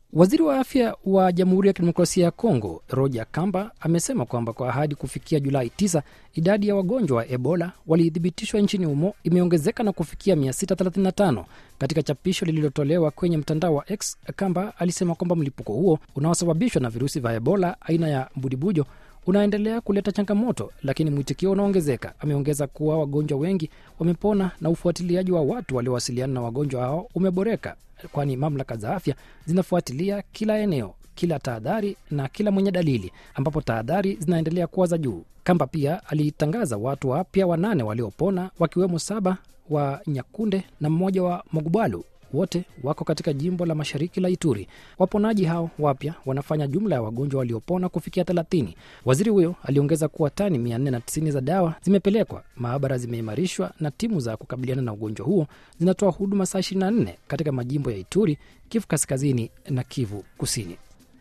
Waziri wa afya wa Jamhuri ya Kidemokrasia ya Kongo Roger Kamba amesema kwamba kwa ahadi kufikia Julai 9 idadi ya wagonjwa wa Ebola walithibitishwa nchini humo imeongezeka na kufikia 635. Katika chapisho lililotolewa kwenye mtandao wa X, Kamba alisema kwamba mlipuko huo unaosababishwa na virusi vya Ebola aina ya mbudibujo unaendelea kuleta changamoto, lakini mwitikio unaongezeka. Ameongeza kuwa wagonjwa wengi wamepona na ufuatiliaji wa watu waliowasiliana na wagonjwa hao umeboreka, kwani mamlaka za afya zinafuatilia kila eneo, kila tahadhari na kila mwenye dalili, ambapo tahadhari zinaendelea kuwa za juu. Kamba pia alitangaza watu wapya wanane waliopona, wakiwemo saba wa Nyakunde na mmoja wa Mogbalu wote wako katika jimbo la mashariki la Ituri. Waponaji hao wapya wanafanya jumla ya wagonjwa waliopona kufikia 30. Waziri huyo aliongeza kuwa tani 490 za dawa zimepelekwa, maabara zimeimarishwa na timu za kukabiliana na ugonjwa huo zinatoa huduma saa 24 katika majimbo ya Ituri, Kivu kaskazini na Kivu kusini.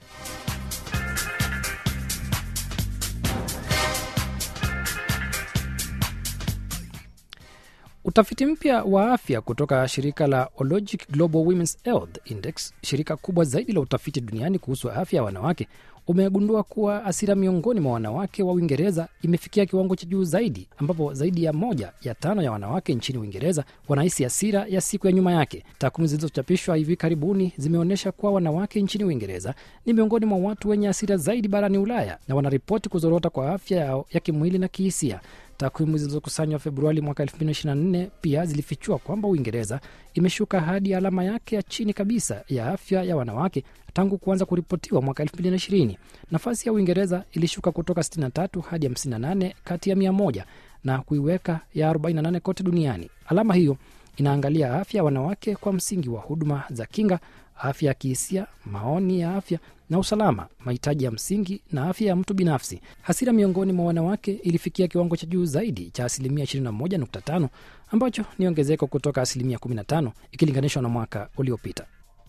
Utafiti mpya wa afya kutoka shirika la Ologic Global Women's Health Index, shirika kubwa zaidi la utafiti duniani kuhusu afya ya wanawake, umegundua kuwa hasira miongoni mwa wanawake wa Uingereza imefikia kiwango cha juu zaidi, ambapo zaidi ya moja ya tano ya wanawake nchini Uingereza wanahisi hasira ya siku ya nyuma yake. Takwimu zilizochapishwa hivi karibuni zimeonyesha kuwa wanawake nchini Uingereza ni miongoni mwa watu wenye hasira zaidi barani Ulaya na wanaripoti kuzorota kwa afya yao ya kimwili na kihisia. Takwimu zilizokusanywa Februari mwaka 2024 pia zilifichua kwamba Uingereza imeshuka hadi alama yake ya chini kabisa ya afya ya wanawake tangu kuanza kuripotiwa mwaka 2020. Nafasi ya Uingereza ilishuka kutoka 63 hadi 58 kati ya 100 na kuiweka ya 48 kote duniani. Alama hiyo inaangalia afya ya wanawake kwa msingi wa huduma za kinga, afya ya kihisia, maoni ya afya na usalama, mahitaji ya msingi na afya ya mtu binafsi. Hasira miongoni mwa wanawake ilifikia kiwango cha juu zaidi cha asilimia 21.5 ambacho ni ongezeko kutoka asilimia 15 ikilinganishwa na mwaka uliopita.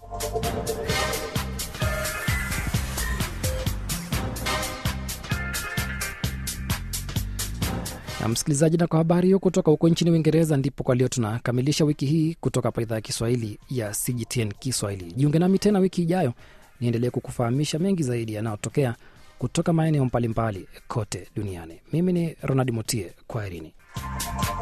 na msikilizaji, na kwa habari hiyo kutoka huko nchini Uingereza, ndipo kwa leo tunakamilisha wiki hii kutoka hapa idhaa ya Kiswahili ya CGTN Kiswahili. Jiunge nami tena wiki ijayo niendelee kukufahamisha mengi zaidi yanayotokea kutoka maeneo mbalimbali kote duniani. Mimi ni Ronald Mutie, kwaherini.